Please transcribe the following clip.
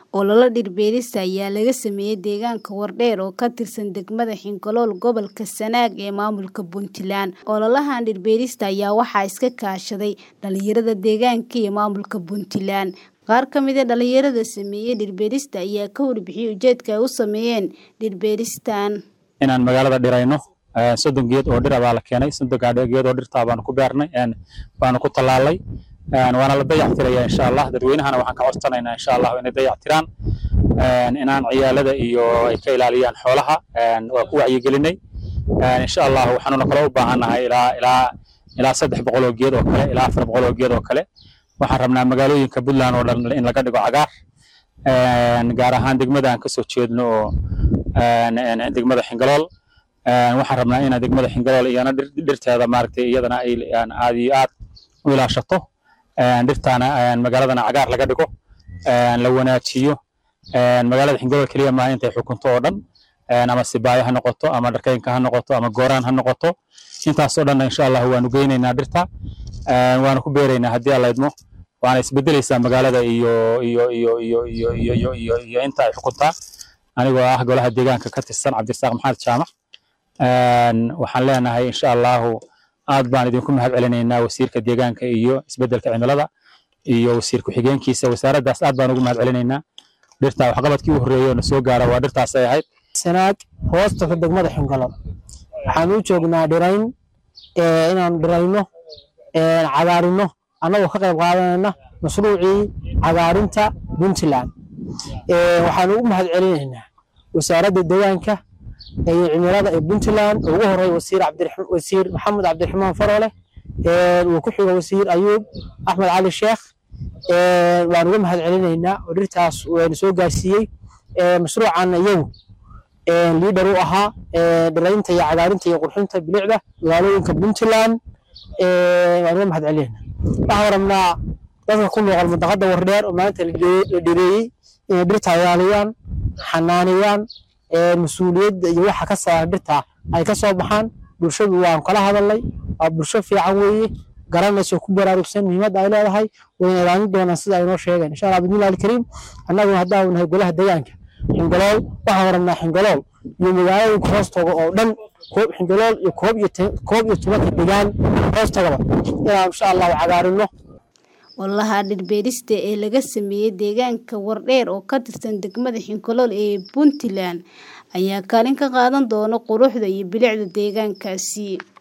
Olole dhir-beerista ayaa laga sameeyay deegaanka Wardheer oo ka tirsan degmada Hinkolool gobolka Sanaag ee maamulka Puntland. Ololahan dhir-beerista ayaa waxaa iska kaashaday dhalinyarada deegaanka iyo maamulka Puntland. Qaar ka mid ah dhalinyarada sameeyay dhir-beerista ayaa ka warbixiyay ujeedka ay u sameeyeen dhir-beeristan. inaan magaalada dhirayno soddon geed oo dhir ah baa la keenay soddon geed oo dhirta baanu ku beernay baanu ku tallaalay waana la dayactirayaa insha allah dadweynahana waxaan ka codsanaynaa insha allah inay dayactiraan inaan ciyaalada iyo ay ka ilaaliyaan xoolaha waa ku wacyigelinay insha allah waxaanuna kale u baahannahay ilaa ilaa ilaa saddex boqol oo geed oo kale ilaa afar boqol oo geed oo kale waxaan rabnaa magaalooyinka puntland oo dhan in laga dhigo cagaar gaar ahaan degmada aan kasoo jeedno oo degmada xingalool waxaan rabnaa in degmada xingalool iyana dhirteeda maaragtay iyadana ay aad iyo aad u ilaashato dhirtaana magaaladana cagaar laga dhigo la wanaajiyo magaalada xingalool keliya maaha intay xukunto oo dhan ama sibaayo ha noqoto ama dharkeynka ha noqoto ama gooraan ha noqoto intaasoo dhan insha allah waanu geynaynaa dhirta waanu ku beeraynaa haddii alla idmo waana isbedelaysaa magaalada iyo iyo iyo iyo iyo iyo iyo iyo iyo inta ay xukuntaa anigoo ah golaha deegaanka ka tirsan cabdirasaaq maxamed jaamac waxaan leenahay insha allahu aad baan idinku mahad celinaynaa wasiirka deegaanka iyo isbedelka cimilada iyo wasiir ku-xigeenkiisa wasaaraddaas aad baan ugu mahad celinaynaa dhirta waxqabadkii u horreeyay oo na soo gaara waa dhirtaasay ahayd sanaag hoosta degmada xingalool waxaan u joognaa dhirayn inaan dhirayno cagaarino annagoo ka qayb qaadanayna mashruucii cagaarinta puntland waxaan ugu mahad celinaynaa wasaaradda deegaanka iyo cimilada ee puntland ugu horeeya wasiir wasiir maxamed cabdiraxmaan faroole uu ku xigo wasiir ayuub axmed cali sheekh waan uga mahad celinaynaa oo dhirtaas wayna soo gaarsiiyey mashruucan iyagu liidhar u ahaa dhiraynta iyo cagaarinta iyo qurxinta bilicda magaalooyinka puntland waan uga mahad celinaynaa waxaan rabnaa dadka ku noqon mudaqada wardheer oo maanta la dhireeyey inay dhirta ilaaliyaan xanaaniyaan mas-uuliyadda iyo waxa ka saaran dhirta ay ka soo baxaan bulshadu waan kala hadalnay waa bulsho fiican weeye garanayso ku baraarugsan muhiimadda ay leedahay wayna ilaalin doonaan sida ay noo sheegeen insha allah bismillahi alkariim annaguna haddaan nahay golaha deegaanka xingalool waxaan rabnaa xingalool iyo magaalooyinka hoostooga oo dhan koob xingalool iyo koob iyo koob iyo tobanka degaan hoostagaba inaan insha allahu cagaarino Ololaha dhir-beerista ee laga sameeyay deegaanka Wardheer oo ka tirsan degmada Hinkolool ee Puntland ayaa kaalin ka qaadan doona quruxda iyo bilicda deegaankaasi.